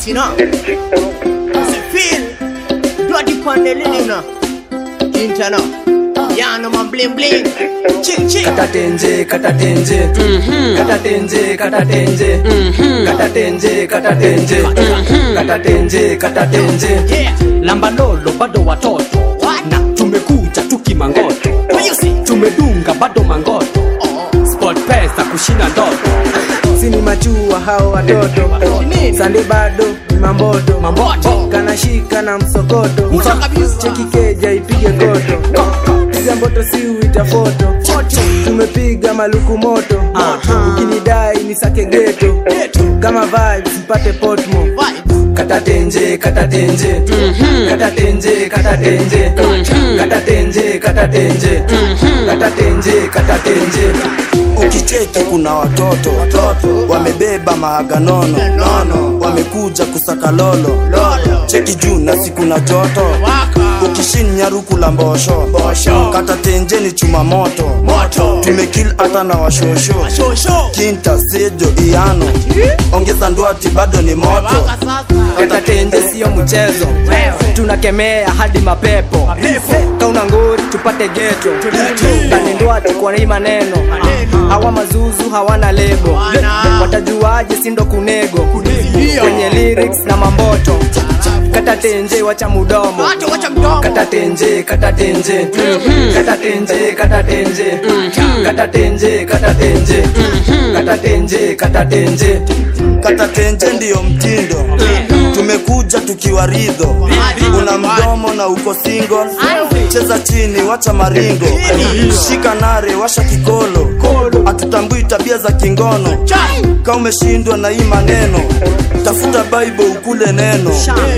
you know. Se feel bloody pandelina. Interno. Yeah, no man bling bling. Ching ching. katatenje katatenje katatenje katatenje katatenje katatenje katatenje katatenje Yeah. lambalolo bado watoto What? na tumekuja tukimangoto What you say? tumedunga bado mangoto Oh. sport pesa kushinda ndoto sini machua hao watoto Nini? sande bado ni mamboto Mamboto. kanashika na msokoto Uza kabisa. cheki keja ipige koto piga mboto si uita foto Foto. tumepiga maluku moto Aha. ukinidai ni sake geto Geto. kama vibes mpate potmo Vibes. katatenje katatenje katatenje katatenje katatenje katatenje katatenje katatenje ukicheki kuna watoto wamebeba mahaga nono nono wamekuja kusaka lolo Lolo. cheki juu na siku na joto Waka. ukishinya ruku la mbosho kata tenjeni chuma moto Moto. tumekil hata na washosho Show show. kinta sejo iano ongeza ndwati bado ni moto Waka sasa. katatenje siyo mchezo tunakemea hadi mapepo Mapepo. kauna ngori tupate geto kanindwati kwa hii maneno Maneno. hawa mazuzu hawana lebo Wana. watajuaje sindo kunego Ndio. kwenye lyrics na mamboto katatenje wacha mudomo Watu wacha mdomo. katatenje katatenje katatenje katatenje katatenje katatenje katatenje katatenje kata tenje ndiyo mtindo tumekuja tukiwa ridho una mdomo na uko single cheza chini wacha maringo shika nare washa kikolo hatutambui tabia za kingono ka umeshindwa na hii maneno tafuta bible ukule neno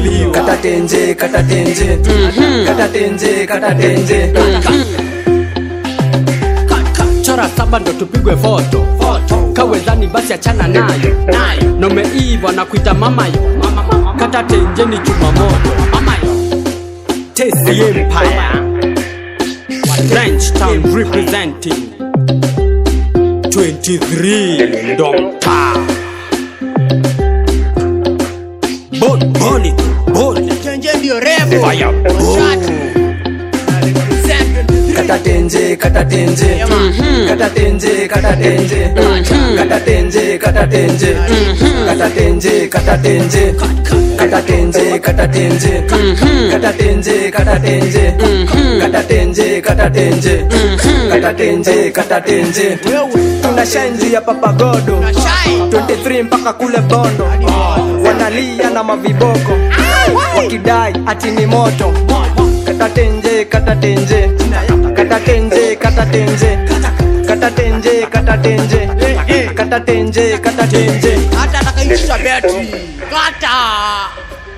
katatenje katatenje katatenje katatenje chora saba ndo tupigwe foto kawezani basi achana nayo Nayo. nomeiva na kuita mamayo kata tenjeni chuma moto mamayo tesi empire French town representing 23 Domta Bon Boni Boni Chenje ndio rebo. Fire Shatu. Represent 23. katatenje katatenje katatenje katatenje katatenje katatenje katatenje katatenje katatenje katatenje katatenje katatenje katatenje katatenje katatenje katatenje Wewe. tuna shenji ya papagodo Na shine. 23 mpaka kule bondo wanalia na maviboko wakidai ati ni moto katatenje katatenje katatenje katatenje katatenje katatenje katatenje katatenje Hata atakaisha betri. Kata.